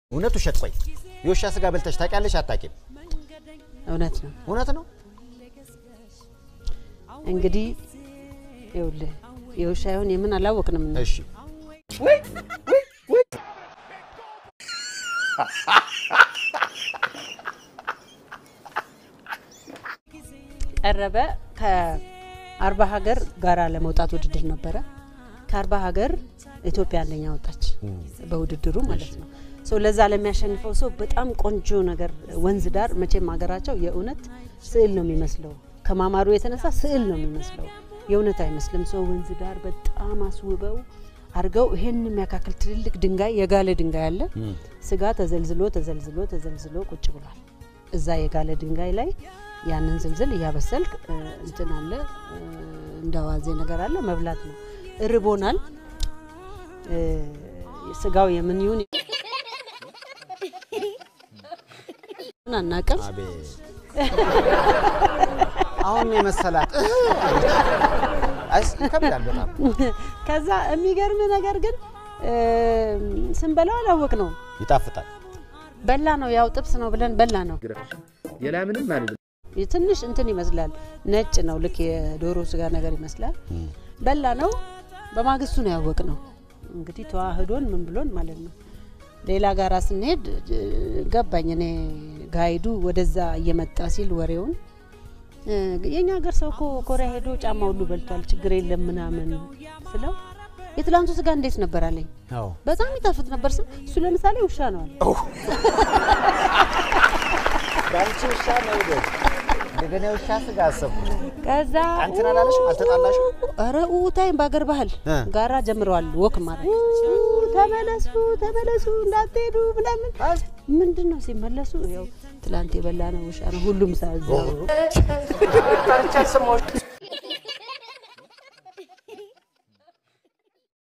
እውነት ውሸት? ቆይ የውሻ ስጋ በልተሽ ታውቂያለሽ? አታውቂም? እውነት ነው። እውነት ነው። እንግዲህ ይኸውልህ የውሻ ይሁን የምን አላወቅንም። እሺ ቀረበ ከአርባ ሀገር ጋራ ለመውጣት ውድድር ነበረ። ከአርባ ሀገር ኢትዮጵያ አንደኛ ወጣች በውድድሩ ማለት ነው። ሰው ለዛ ለሚያሸንፈው ሰው በጣም ቆንጆ ነገር ወንዝ ዳር መቼም ሀገራቸው የእውነት ስዕል ነው የሚመስለው። ከማማሩ የተነሳ ስዕል ነው የሚመስለው፣ የእውነት አይመስልም። ሰው ወንዝ ዳር በጣም አስውበው አድርገው ይሄን የሚያካክል ትልልቅ ድንጋይ የጋለ ድንጋይ አለ። ስጋ ተዘልዝሎ ተዘልዝሎ ተዘልዝሎ ቁጭ ብሏል። እዛ የጋለ ድንጋይ ላይ ያንን ዝልዝል እያበሰልክ እ፣ እንትን አለ እ፣ እንደ አዋዜ ነገር አለ መብላት ነው። እርቦናል። እ፣ ስጋው የምን ይሁን አናቅም። አቤት አሁን የመሰላት አይስ ይከብዳል በጣም ከዛ የሚገርም ነገር ግን እ፣ ስንበላው አላወቅ ነው ይጣፍጣል። በላ ነው ያው ጥብስ ነው ብለን በላ ነው። ሌላ ምንም አልልም። ትንሽ እንትን ይመስላል ነጭ ነው ልክ የዶሮ ስጋ ነገር ይመስላል። በላ ነው በማግስቱ ነው ያወቅ ነው እንግዲህ ተዋህዶን ምን ብሎን ማለት ነው። ሌላ ጋራ ስንሄድ እ፣ ገባኝ እኔ ጋይዱ ወደዛ እየመጣ ሲል ወሬውን እ፣ የኛ ሀገር ሰው እኮ ኮሪያ ሄዶ ጫማ ሁሉ በልቷል ችግር የለም ምናምን ስለው የትላንቱ ስጋ እንዴት ነበር አለኝ። አዎ በጣም ይጣፍጥ ነበር ስል እሱ ለምሳሌ ውሻ ነው አለ። በአንቺ ውሻ መውደድ እንደገና የውሻ ስጋ አሰብኩት። ከዛ አንቺን አላለሽም? አልተጣላሽም? ኧረ ኡታይም በአገር ባህል እ። ጋራ ጀምረዋል ወክ ማድረግ ተመለሱ ተመለሱ እንዳትሄዱ ምናምን ምንድን ነው ሲመለሱ ያው ትላንት የበላ ነው ውሻ ነው ሁሉም ሳዘው